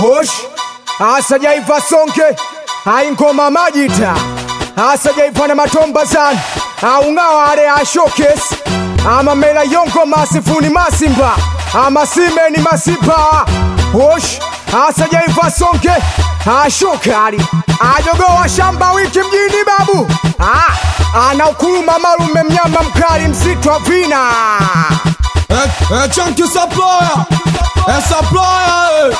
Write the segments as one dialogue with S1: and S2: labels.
S1: Hosh asajaiva sonke aingoma majita asajaiva na matomba sana aung'awa ale ashokes amamela yongo masifuni masimba amasimeni masipa Hosh asajaiva sonke ashokali ajogowa shamba wiki mjini babu ah, anaukuluma malume mnyama mkali msitu wa vina
S2: É, é Chunky Supplier! É Supplier!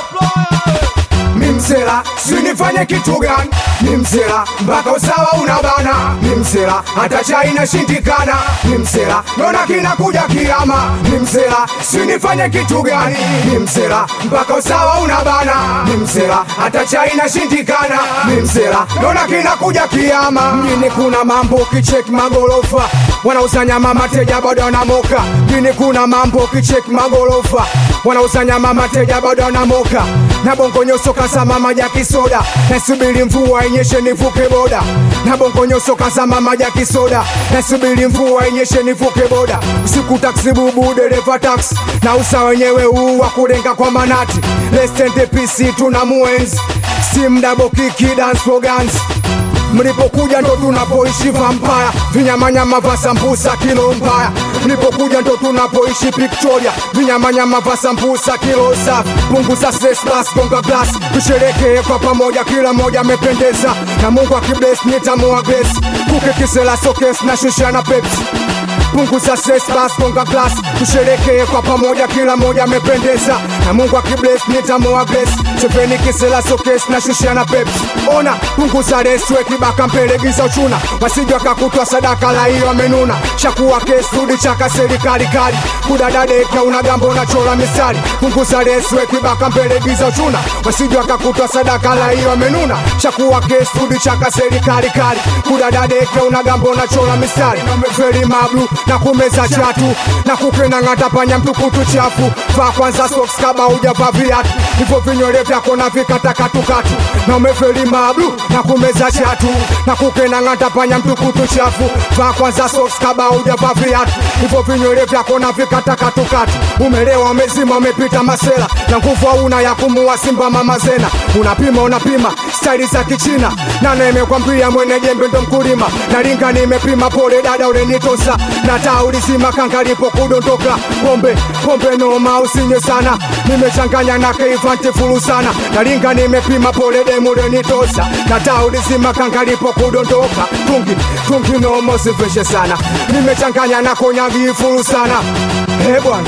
S1: Mimsela, sinifanye kitu gani? Mimsela, mpaka usawa unabana. Mimsela, hata chai inashindikana. Mimsela, naona kinakuja kiama. Mimsela, sinifanye kitu gani? Mimsela, mpaka usawa unabana. Mimsela, hata chai inashindikana. Mimsela, naona kinakuja kiama. Mjini kuna mambo kicheki magorofa, wanauza nyama mateja bado wanamoka. Mjini kuna mambo kicheki magorofa, wanauza nyama mateja bado wanamoka. Na bongo nyoso kasama maji ya kisoda, nasubiri mvua inyeshe nivuke boda. Na bongo nyoso kasama maji ya kisoda, nasubiri mvua inyeshe nivuke boda. Usiku taksi bubu dereva taksi, na usa wenyewe huu wa kurenga kwa manati. Let's take the PC tuna muenzi, sim double kiki dance for guns mlipokuja ndo tunapoishi vampire vinyamanyama vya sambusa kilo mbaya mlipokuja ndo tunapoishi victoria vinyamanyama vya sambusa kilo safi punguza stress bas gonga glass tusherekee kwa pamoja kila moja amependeza na mungu akibless nitamua grace kuke kisela sokes na shusha na pepsi punguza stress bas gonga glass tusherekee kwa pamoja kila moja amependeza na mungu akibless nitamua grace chepeni kisela sokes na shusha na pepsi ona punguza reswe kibaka mpelegiza uchuna wasije wakakutwa sadaka la hiyo amenuna shakuwa kesi rudi chaka serikali kali kudadadeka una gambo unachola misari punguza reswe kibaka mpelegiza uchuna wasije wakakutwa sadaka la hiyo amenuna shakuwa kesi rudi chaka serikali kali kudadadeka una gambo unachola misari feri mablu na kumeza chatu na kukena ng'ata panya mtukutu chafu vaa kwanza socks kama hujavaa viatu hivyo vinyole vyako na vikatakatukatu na umeferi mablu na kumeza chatu na kukena ng'ata panya mtukutu chafu vaa kwanza socks kama hujavaa viatu hivyo vinywele vyako na vikatakatukatu umelewa umezima umepita masela na nguvu hauna ya kumuua simba mama zena unapima unapima staili za kichina nana imekwambia mwene jembe ndo mkulima nalinga nimepima pole dada ulenitosa na taa ulizima kanga lipo kudondoka pombe pombe noma usinye sana nimechanganya na keivanti fulu sana nalinga nimepima pole demu ulenitosa na taa ulizima kanga lipo kudondoka tungi tungi noma usiveshe sana nimechanganya na konyangi fulu sana he bwana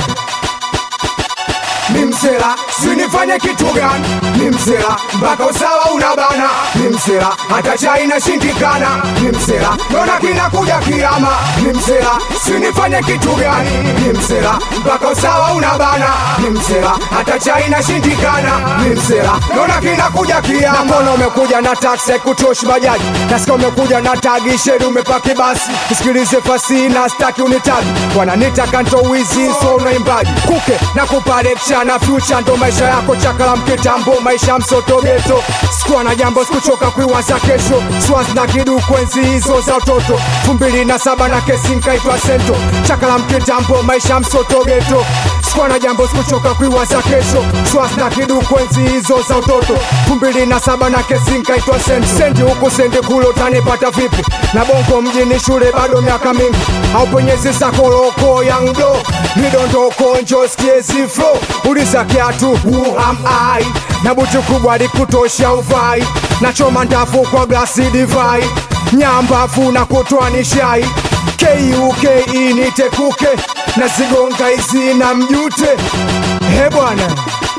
S1: Mimsela, sinifanye kitu gani? Mimsela, mpaka usawa unabana. Mimsela, hata chai inashindikana. Mimsela, naona kinakuja kiama. Mimsela, sinifanye kitu gani? Mimsela, mpaka usawa unabana. Mimsela, hata chai inashindikana. Mimsela, naona kinakuja kiama. Mbona umekuja na taksi kutoshi bajaji? Nasikia umekuja na tagi sheri umepaki basi. Nisikilize fasi na staki unitagi. Wananita kanto wizi so unaimbaji. Kuke na kupa lecture na future ndo maisha yako chakala mkitambo maisha msoto geto sikuwa na jambo sikuchoka kuiwaza kesho swaz na kidu kwenzi hizo za utoto fumbili na saba na kesi nkaitwa sento chakala mkitambo maisha msoto geto sikuwa na jambo sikuchoka kuiwaza kesho swaz na kidu kwenzi hizo za utoto fumbili na saba na kesi nkaitwa sento sendi huku sendi kule utanipata vipi na bongo mjini shule bado miaka mingi au penyezi sakoloko yangdo midondoko njoskie ziflo uliza kiatu who am I na buti kubwa likutosha uvai nachoma ndafu kwa glasi divai nyambafu na kutwa ni shai kuke nitekuke na zigonga hizi na mjute he bwana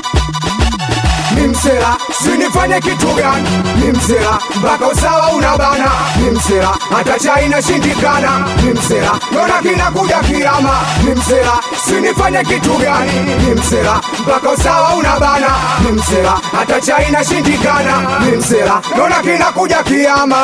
S1: Mimsela, sinifanye kitu gani? Mimsela, mpaka usawa unabana. Mimsela, hata chai inashindikana. Mimsela, naona kinakuja kiama. Mimsela, sinifanye kitu gani? Mimsela, mpaka usawa unabana. Mimsela, hata chai inashindikana. Mimsela, naona kinakuja kiama.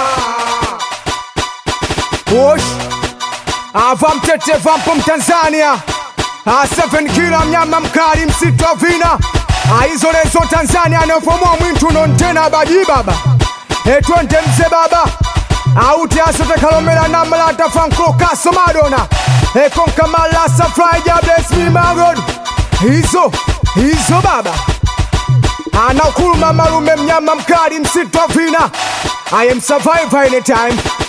S1: Wosh, ava mtete vampo Mtanzania, a seven kila mnyama mkali msitu wa vina aizolezo Tanzania anavomwa mwintu nontena baji baba etwende mze baba auti asotekalomela namlata fanko kaso madona ekonkamalasa fly ja bless me my God hizo hizo baba anaokuluma malume mnyama mkali msitu wa vina I am survivor anytime